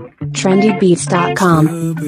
trendybeats.com.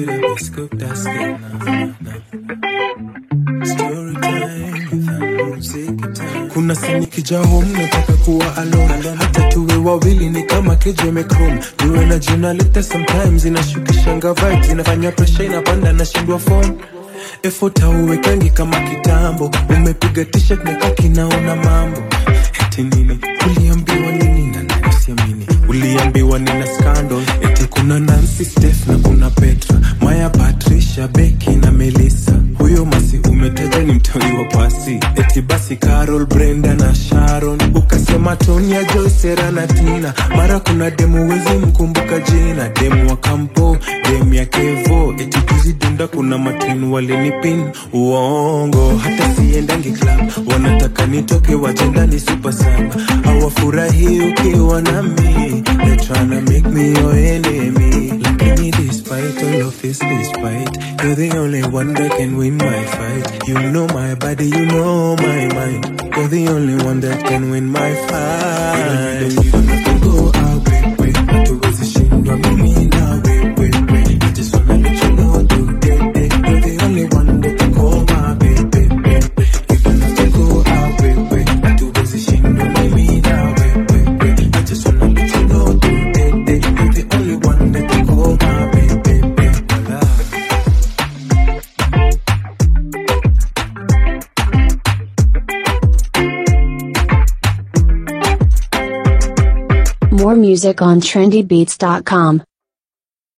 kuna sinikija home nataka kuwa alone hata tuwe wawili ni kama kejemekrom niwe na jina lete sometimes inashukishanga vibes inafanya presha inapanda nashindwa phone effort hauwekangi kama kitambo umepiga t-shirt neka kinaona mambo eti nini uliambiwa nini na nani usiamini uliambiwa nina scandal eti kuna Nancy Steph na kuna Petra Maya Patricia Becky na Melissa huyo masi umetaja ni mtoi wa pasi eti basi Carol Brenda na Sharon ukasema Tonya Joy Sera na Tina mara kuna demu wezi mkumbuka jina demu wa kampo demu ya Kevo eti juzi dunda kuna matenu walinipin uongo hata siendangi club wanataka nitoke wajendani super saba hawafurahi ukiwa nami they tryna make me your enemy lakini despite all of this despite you're the only one that can win my fight you know my body you know my mind you're the only one that can win my fight you don't have to go away hatuwezi shindwa mimi na wewe I just wanna let you know today you're the only one that can call my baby you don't have to go away hatuwezi shindwa mimi na wewe I just wanna let you know today you're the only one that can call my baby Wala. More music on trendybeats.com.